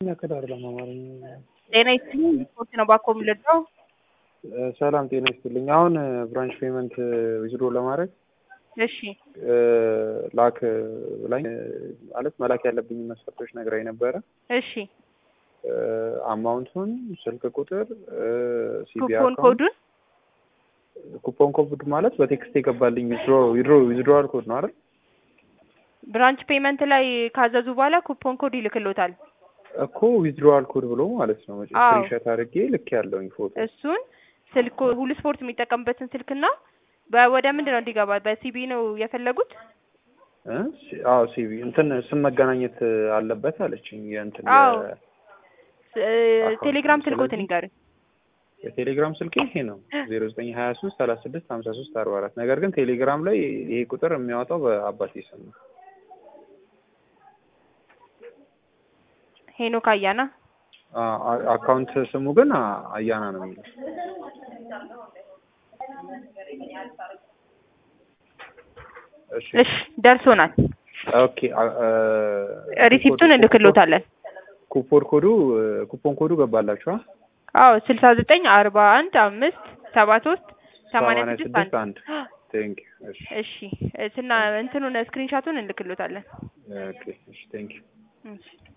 ከዳር ለማማረኝ ጤና ይስጥልኝ ስፖርት ነው ባኮ የምልደው ሰላም ጤና ይስጥልኝ። አሁን ብራንች ፔመንት ዊዝድሮ ለማድረግ እሺ ላክ ብላኝ ማለት መላክ ያለብኝ መስፈርቶች ነግራኝ ነበረ። እሺ አማውንቱን፣ ስልክ ቁጥር፣ ሲቢ ኩፖን ኮዱን ኩፖን ኮድ ማለት በቴክስት የገባልኝ ዊዝድሮ ዊዝድሮ ዊዝድሮዋል ኮድ ነው አይደል? ብራንች ፔመንት ላይ ካዘዙ በኋላ ኩፖን ኮድ ይልክሎታል። እኮ ዊዝድሮዋል ኮድ ብሎ ማለት ነው። አዎ። ስክሪንሾት አድርጌ ልክ ያለውኝ ፎቶ እሱን ስልክ ሁሉ ስፖርት የሚጠቀምበትን ስልክና በ- ወደ ምንድን ነው እንዲገባ በሲቢ ነው የፈለጉት? እ? ሲ- አዎ ሲቪ እንትን ስም መገናኘት አለበት አለችኝ። የእንትን አዎ። የ- ስ- አካውንት ቴሌግራም ነው። ስልኮትን ስለዚህ ይንገሩኝ። የቴሌግራም ስልክ ይሄ ነው ዜሮ ዘጠኝ ሀያ ሶስት ሰላሳ ስድስት ሀምሳ ሶስት አርባ አራት ነገር ግን ቴሌግራም ላይ ይሄ ቁጥር የሚያወጣው በአባቴ ስም ነው። ሄኖክ አያና አ- አ- አካውንት ስሙ ግን አ- አያና ነው የሚለው። እሺ እሺ ደርሶናል። ኦኬ አ- አ- ሪሲፕቱን እንልክሎታለን። ኩፖን ኮዱ ኩፖን ኮዱ ገባላችኋ? አዎ ስልሳ ዘጠኝ አርባ አንድ አምስት ሰባ ሶስት ሰማንያ ሰማንያ ስድስት ስድስት አንድ አንድ ቴንክ እሺ እሺ ስና እንትኑን ስክሪንሻቱን እንልክሎታለን። ኦኬ እሺ ቴንክ እሺ